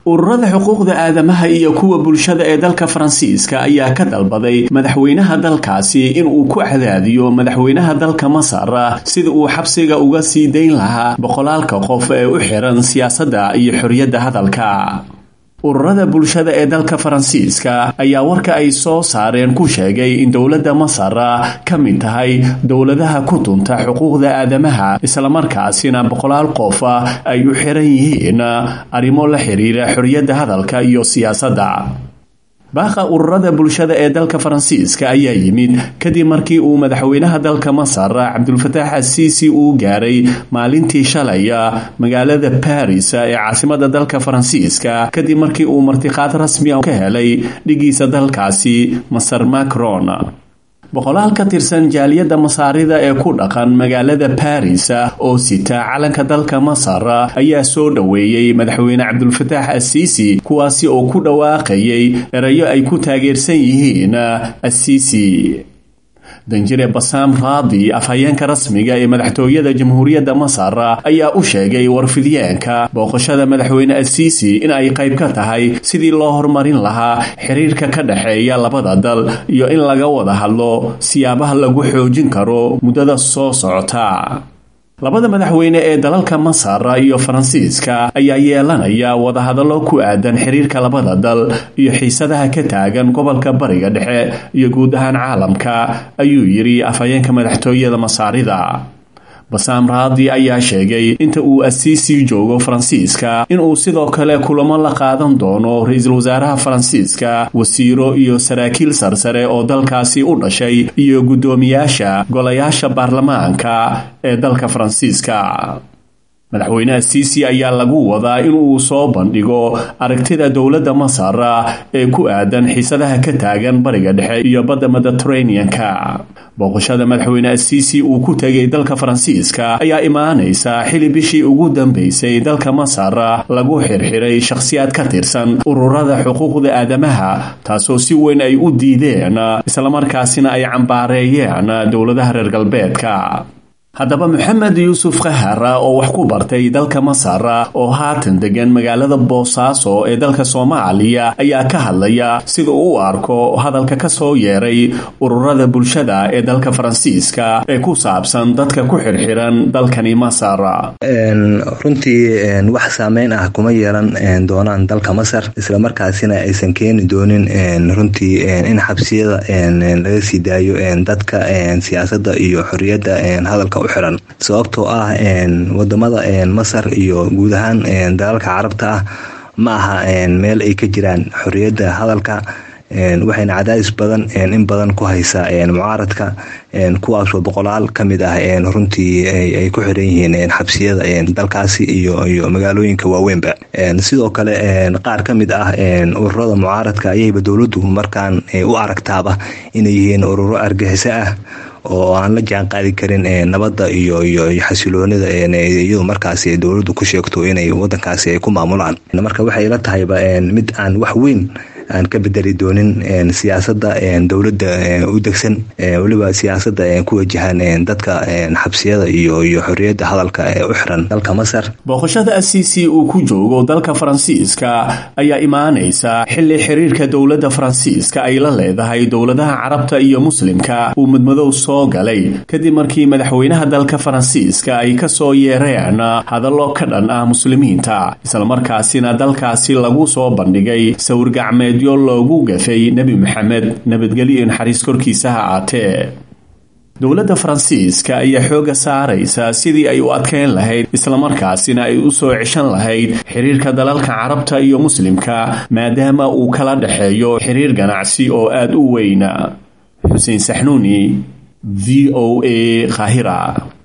ururada xuquuqda aadamaha iyo kuwa bulshada ee dalka faransiiska ayaa ka dalbaday madaxweynaha dalkaasi inuu ku cadaadiyo madaxweynaha dalka masar sida uu xabsiga uga sii dayn lahaa boqolaalka qof ee u xiran siyaasadda iyo xorriyadda hadalka ururada bulshada ee dalka faransiiska ayaa warka ay soo saareen ku sheegay in dowladda masar ka mid tahay dowladaha ku tunta xuquuqda aadamaha islamarkaasina boqolaal qof ay u xiran yihiin arrimo la xiriira xorriyadda hadalka iyo siyaasadda baaqa ururada bulshada ee dalka faransiiska ayaa yimid kadib markii uu madaxweynaha dalka masar cabdulfataax asiisi uu gaaray maalintii shalay magaalada baris ee caasimada dalka faransiiska kadib markii uu martiqaad rasmi a ka helay dhigiisa dalkaasi masar macron boqolaal ka tirsan jaaliyadda masaarida ee ku dhaqan magaalada baris oo sita calanka dalka masar ayaa soo dhoweeyey madaxweyne cabdulfataax asiisi kuwaasi oo ku dhawaaqayay erayo ay ku taageersan yihiin asiisi danjire basaam raadi afhayeenka rasmiga ee madaxtooyada jamhuuriyadda masar ayaa u sheegay warfidyaanka booqashada madaxweyne asiisi in ay qayb ka tahay sidii loo horumarin lahaa xiriirka ka dhexeeya labada dal iyo in laga wada hadlo siyaabaha lagu xoojin karo muddada soo socota labada madaxweyne ee dalalka masar iyo faransiiska ayaa yeelanaya wadahadallo ku aadan xiriirka labada dal iyo xiisadaha ka taagan gobolka bariga dhexe iyo guud ahaan caalamka ayuu yidhi afhayeenka madaxtooyada masaarida basaam raadi ayaa sheegay inta uu asiisi joogo faransiiska inuu sidoo kale kulamo la qaadan doono ra-iisul wasaaraha faransiiska wasiiro iyo saraakiil sarsare oo dalkaasi u dhashay iyo guddoomiyaasha golayaasha baarlamaanka ee dalka faransiiska madaxweyne asiisi ayaa lagu wadaa inuu soo bandhigo aragtida dowladda masar ee ku aadan xiisadaha ka taagan bariga dhexe iyo badda mediteraneanka booqashada madaxweyne asiisi uu ku tegay dalka faransiiska ayaa imaanaysa xili bishii ugu dambeysay dalka masar lagu xirxiray shakhsiyaad ka tirsan ururada xuquuqda aadamaha taasoo si weyn ay u diideen islamarkaasina ay cambaareeyeen dowladaha reer galbeedka haddaba maxamed yuusuf kahar oo wax ku bartay dalka masar oo haatan degan magaalada boosaaso ee dalka soomaaliya ayaa ka hadlaya sida uu u arko hadalka ka soo yeeray ururada bulshada ee dalka faransiiska ee ku saabsan dadka ku xirxiran dalkani masar runtii wax saameyn ah kuma yeelan doonaan dalka masar islamarkaasina aysan keeni doonin runtii in xabsiyada laga sii daayo dadka siyaasada iyo xoriyadda hadalka uxiran sababtoo ah wadamada masar iyo guud ahaan dalalka carabta ah ma aha meel ay ka jiraan xoriyadda hadalka waxayna cadaadis badan in badan ku haysaa mucaaradka kuwaasoo boqolaal kamid ah runtii ay ku xiran yihiin xabsiyada dalkaasi iyo magaalooyinka waaweynba sidoo kale qaar kamid ah ururada mucaaradka ayayba dowladdu markaan u aragtaaba inay yihiin ururo argaxiso ah oo aan la jaan qaadi karin nabadda iyo iyo xasiloonida iyadu markaasi dowladdu ku sheegto inay wadankaasi ay ku maamulaan marka waxay la tahayba mid aan wax weyn aan ka bedeli doonin siyaasada dowladda u degsan weliba siyaasada ku wajahan dadka xabsiyada iyo iyo xoriyadda hadalka ee u xiran dalka masar booqashada asiisi uu ku joogo dalka faransiiska ayaa imaanaysa xili xiriirka dowladda faransiiska ay la leedahay dowladaha carabta iyo muslimka uu mudmadow soo galay kadib markii madaxweynaha dalka faransiiska ay kasoo yeereen hadallo ka dhan ah muslimiinta islamarkaasina dalkaasi lagu soo bandhigay sawirgacmeed loogu gafay nebi maxamed nabadgelyo naxariis korkiisa ha aatee dowladda faransiiska ayaa xooga saaraysa sidii ay u adkeyn lahayd islamarkaasina ay u soo ceshan lahayd xiriirka dalalka carabta iyo muslimka maadaama uu kala dhexeeyo xiriir ganacsi oo aada u weyna xuseen saxnuuni v o a khahira